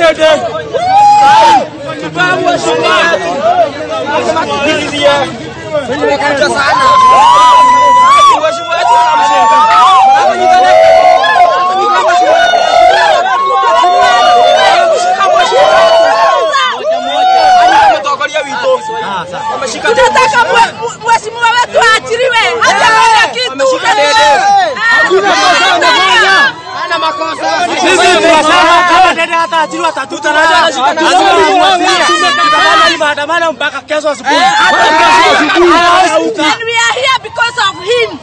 dede. Babu shamba. Anasema kukililia. Mimi nikaja sana. Mheshimiwa wetu anamshinda. Hapo nyingine. Hapo nyingine mheshimiwa wetu. Ameshika mheshimiwa wetu. Moja moja. Ametokolia wito. Ameshika Tunataka mwe- mheshimiwa wetu aachiliwe, hajafanya kitu. Ameshika dede. Hana makosa. Sisi tunasema kama dede hataachiliwa atatuta na Anashika na lazima dede. tumwambie. Tutafanya hii maandamano mpaka kesho asubuhi. And we are here because of him.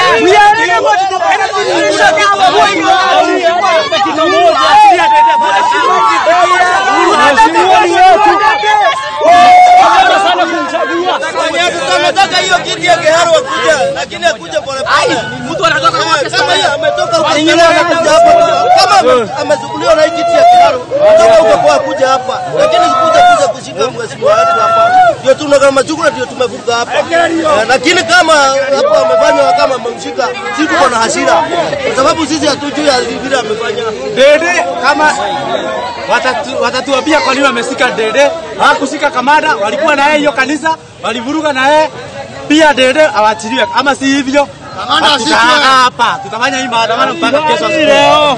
Tunataka hiyo kiti ya Keharo akuja, lakini akuja polepole. Mtu anatoka kwa kesa Kama hiyo. ametoka huko Kenya anakuja hapa, kama ame- amezukuliwa na hii kiti ya Keharo, kutoka huko kwa kuja hapa, lakini sikuja kuja kushika mheshimiwa wetu hapa, ndio tuna kama chukula ndio tumevuka hapa, Eh, lakini kama hapo amefanywa kama amemshika, sisi tuko na hasira kwa sababu sisi hatujui vile amefanya. Dede kama watatu- watatuambia kwa nini wameshika Dede. Hawakushika kamanda, walikuwa na yeye hiyo kanisa, walivuruga na yeye pia. Dede awachiliwe, ama si hivyo tutakaa hapa, tutafanya hii maandamano mpaka kesho asubuhi.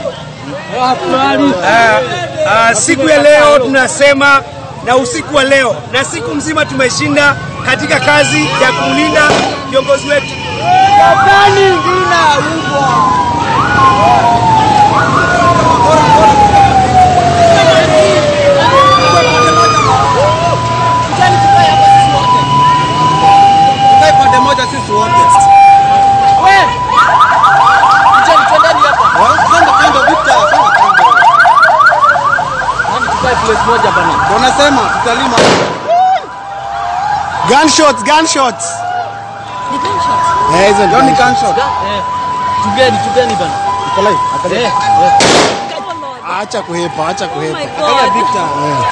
Ah, ah, siku ya leo tunasema na usiku wa leo na siku mzima tumeshinda katika kazi ya kumlinda viongozi wetu. Tukae pande moja sisi wote. Kijani twendeni hapa. Kando kando Victor, kando kando. Yaani tukae place moja bana. Ndio nasema tutalima. Gunshots, gunshots. Eh, hizo Ndio ni gunshot. Eh. Tugeni, tugeni bana. Eh. eh. Acha kuhepa, acha kuhepa. Angalia Victor.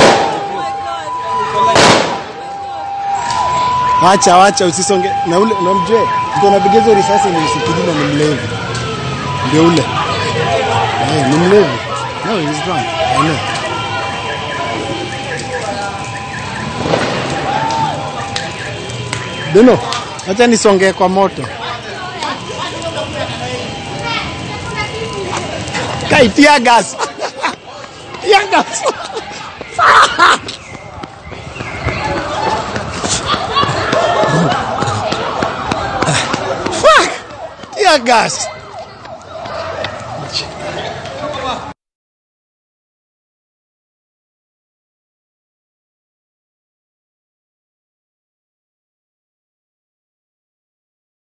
Acha, acha usisonge. Na ule unamjue, mtu anapiga hizo risasi ni msikilima ni mlevi. Ndio ule. Eh, ni mlevi. No, he's drunk. I know. Deno, acha nisongee kwa moto. Kai tear gas. Tear gas. Fuck! Tear gas.